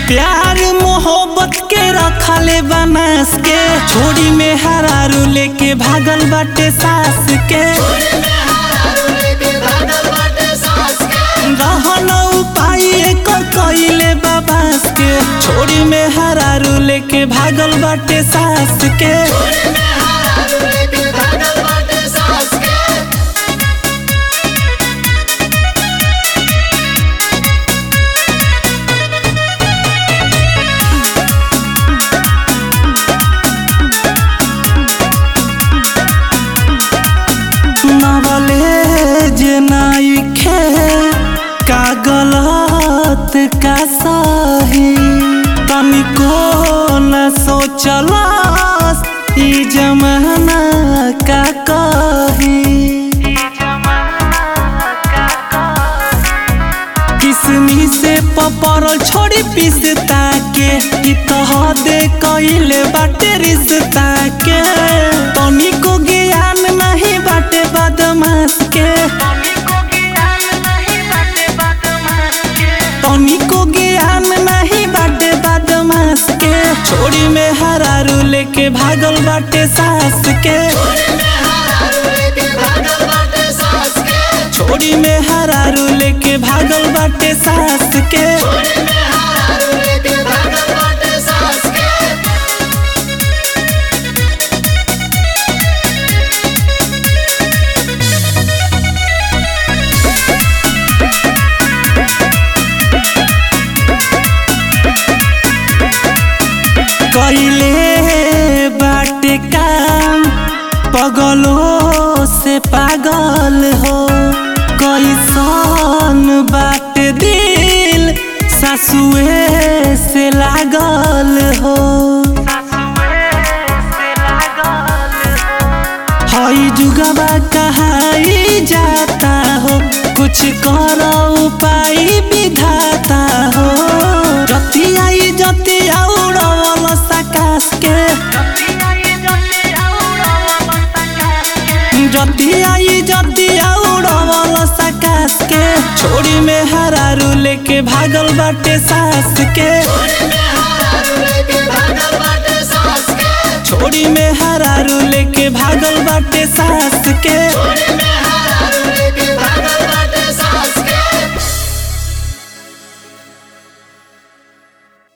प्यार मोहब्बत के रखले बनास के छोड़ी में हरारू लेके भागल बाटे सास के रहन उपाय एकर कइले बाबास के छोड़ी में हरारू लेके भागल बाटे सास के नवले जे नाइखे का गलत का सही तनिको न सोचलस ई जमाना का कही किसमी से पपरल छोड़ी पिसता के कि तह दे कइले बाटे रिश्ता के तनिको ज्ञान नहीं बाटे बदमाश के तनिको ज्ञान नहीं बाटे बदमाश के छोड़ी में हरारू लेके भागल बाटे सास के छोड़ी में हरारू लेके भागल बाटे सास के कइले बाटे काम पगलों से पागल हो कैसन बाटे दिल सासुए से लागल हो हई जुगबा कहाई जाता हो कुछ करो उपाय विधाता हो जतिया जतिया उड़वल सकाश के जतिया जतिया उड़वल सकाश के छोड़ी में हरारू लेके भागल बाटे सास के छोड़ी में हरारू लेके भागल बाटे सास के